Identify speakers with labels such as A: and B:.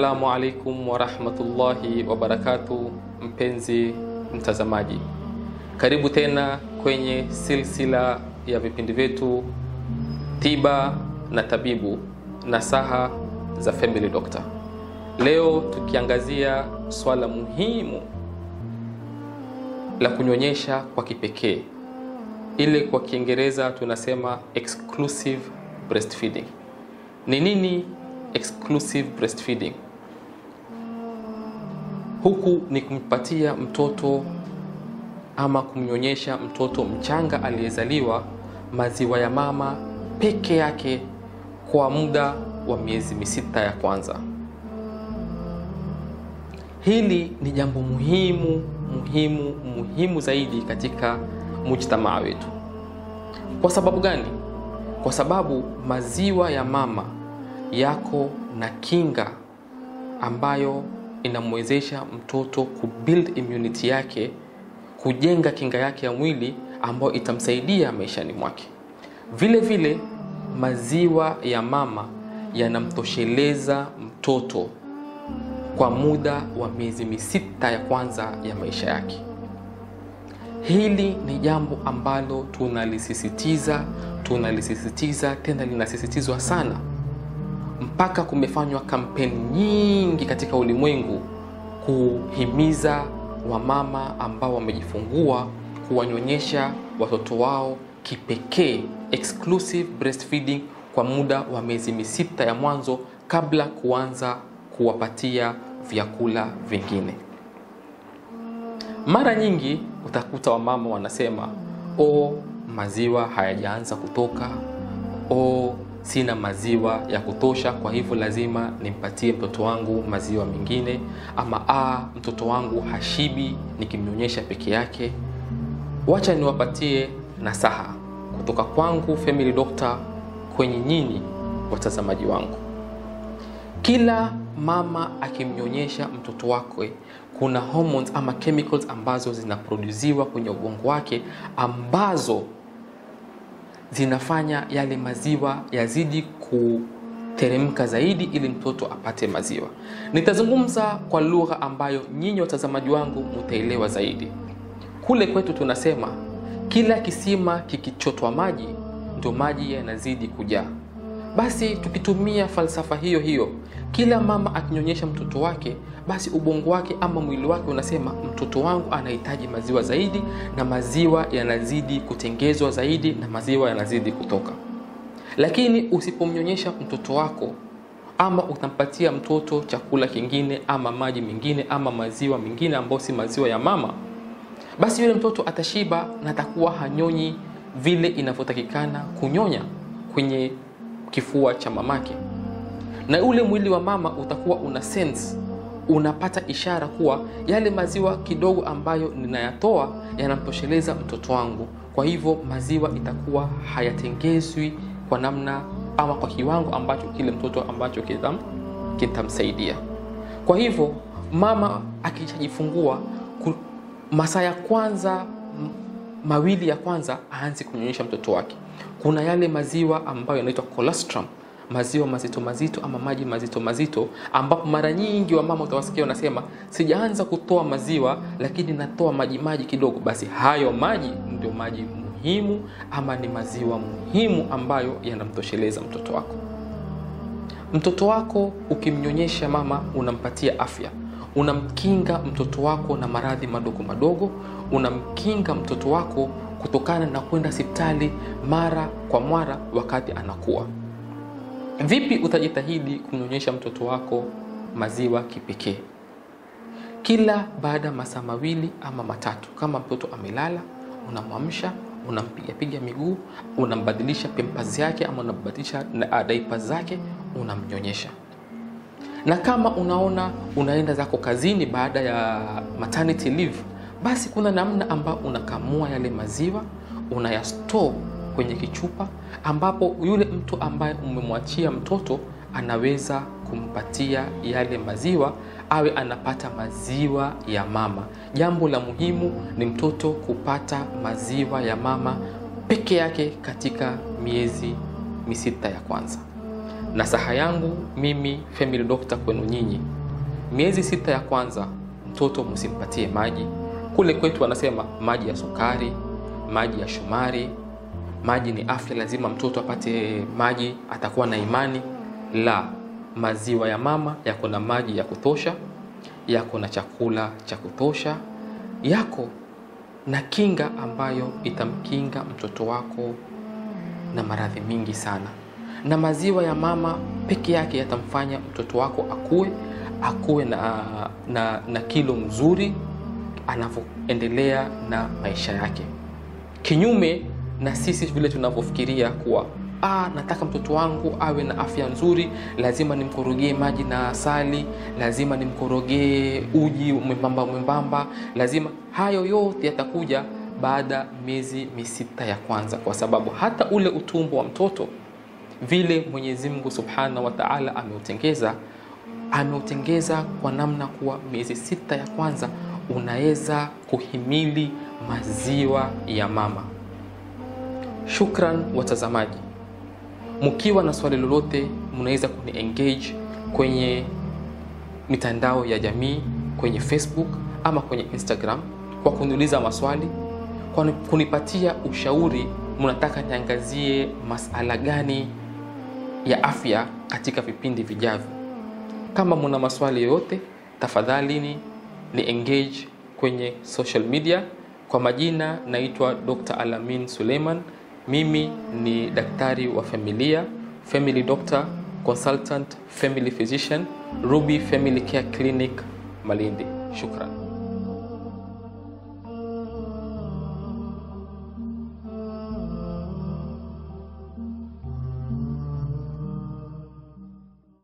A: Assalamu alaikum warahmatullahi wabarakatu, mpenzi mtazamaji, karibu tena kwenye silsila ya vipindi vyetu tiba na tabibu, nasaha za Family Doctor. Leo tukiangazia swala muhimu la kunyonyesha kwa kipekee, ile kwa Kiingereza tunasema exclusive breastfeeding. Ni nini exclusive breastfeeding? Huku ni kumpatia mtoto ama kumnyonyesha mtoto mchanga aliyezaliwa maziwa ya mama peke yake kwa muda wa miezi misita ya kwanza. Hili ni jambo muhimu muhimu muhimu zaidi katika mujtamaa wetu. Kwa sababu gani? Kwa sababu maziwa ya mama yako na kinga ambayo inamwezesha mtoto kubuild immunity yake, kujenga kinga yake ya mwili ambayo itamsaidia maishani mwake. Vile vile maziwa ya mama yanamtosheleza mtoto kwa muda wa miezi misita ya kwanza ya maisha yake. Hili ni jambo ambalo tunalisisitiza, tunalisisitiza tena linasisitizwa sana, mpaka kumefanywa kampeni nyingi katika ulimwengu kuhimiza wamama ambao wamejifungua kuwanyonyesha watoto wao kipekee, exclusive breastfeeding kwa muda wa miezi misita ya mwanzo kabla kuanza kuwapatia vyakula vingine. Mara nyingi utakuta wamama wanasema o, maziwa hayajaanza kutoka, o, sina maziwa ya kutosha, kwa hivyo lazima nimpatie mtoto wangu maziwa mengine, ama a, mtoto wangu hashibi nikimnyonyesha peke yake. Wacha niwapatie nasaha kutoka kwangu Family Doctor kwenye nyinyi watazamaji wangu. Kila mama akimnyonyesha mtoto wake kuna hormones ama chemicals ambazo zinaproduziwa kwenye ubongo wake ambazo zinafanya yale maziwa yazidi kuteremka zaidi ili mtoto apate maziwa. Nitazungumza kwa lugha ambayo nyinyi watazamaji wangu mutaelewa zaidi. Kule kwetu tunasema kila kisima kikichotwa maji ndio maji yanazidi kujaa. Basi tukitumia falsafa hiyo hiyo, kila mama akinyonyesha mtoto wake, basi ubongo wake ama mwili wake unasema mtoto wangu anahitaji maziwa zaidi, na maziwa yanazidi kutengezwa zaidi, na maziwa yanazidi kutoka. Lakini usipomnyonyesha mtoto wako ama utampatia mtoto chakula kingine ama maji mengine ama maziwa mengine ambayo si maziwa ya mama, basi yule mtoto atashiba na atakuwa hanyonyi vile inavyotakikana kunyonya kwenye kifua cha mamake, na ule mwili wa mama utakuwa una sense, unapata ishara kuwa yale maziwa kidogo ambayo ninayatoa yanamtosheleza mtoto wangu. Kwa hivyo maziwa itakuwa hayatengezwi kwa namna ama kwa kiwango ambacho kile mtoto ambacho kitam, kitamsaidia. Kwa hivyo mama akishajifungua masaa ya kwanza mawili ya kwanza aanze kunyonyesha mtoto wake. Kuna yale maziwa ambayo yanaitwa colostrum, maziwa mazito mazito ama maji mazito mazito, ambapo mara nyingi wamama utawasikia wanasema sijaanza kutoa maziwa, lakini natoa maji maji kidogo. Basi hayo maji ndio maji muhimu ama ni maziwa muhimu ambayo yanamtosheleza mtoto wako. Mtoto wako ukimnyonyesha mama, unampatia afya unamkinga mtoto wako na maradhi madogo madogo, unamkinga mtoto wako kutokana na kwenda hospitali mara kwa mara wakati anakuwa. Vipi utajitahidi kumnyonyesha mtoto wako maziwa kipekee? Kila baada ya masaa mawili ama matatu, kama mtoto amelala, unamwamsha, unampigapiga miguu, unambadilisha pampers yake ama unambadilisha diapers zake, unamnyonyesha na kama unaona unaenda zako kazini baada ya maternity leave, basi kuna namna ambayo unakamua yale maziwa unayastore kwenye kichupa, ambapo yule mtu ambaye umemwachia mtoto anaweza kumpatia yale maziwa, awe anapata maziwa ya mama. Jambo la muhimu ni mtoto kupata maziwa ya mama peke yake katika miezi misita ya kwanza Nasaha yangu mimi family doctor kwenu nyinyi, miezi sita ya kwanza mtoto msimpatie maji. Kule kwetu wanasema maji ya sukari, maji ya shumari, maji ni afya, lazima mtoto apate maji, atakuwa na imani. La, maziwa ya mama yako na maji ya kutosha, yako na chakula cha kutosha, yako na kinga ambayo itamkinga mtoto wako na maradhi mingi sana. Na maziwa ya mama peke yake yatamfanya mtoto wako akue akuwe na, na, na kilo mzuri anavyoendelea na maisha yake, kinyume na sisi vile tunavyofikiria kuwa ah, nataka mtoto wangu awe na afya nzuri, lazima nimkorogee maji na asali, lazima nimkorogee uji mwembamba mwembamba, lazima. Hayo yote yatakuja baada miezi misita ya kwanza, kwa sababu hata ule utumbo wa mtoto vile Mwenyezi Mungu Subhanahu wa Ta'ala ameutengeza ameutengeza kwa namna kuwa miezi sita ya kwanza unaweza kuhimili maziwa ya mama. Shukran watazamaji, mkiwa na swali lolote, mnaweza kuni engage kwenye mitandao ya jamii kwenye Facebook ama kwenye Instagram kwa kuniuliza maswali, kwa kunipatia ushauri, mnataka niangazie masala gani ya afya katika vipindi vijavyo. Kama muna maswali yoyote, tafadhalini ni engage kwenye social media. Kwa majina naitwa Dr. Alamin Suleiman. Mimi ni daktari wa familia, family doctor, consultant, family physician, Ruby Family Care Clinic Malindi. Shukran.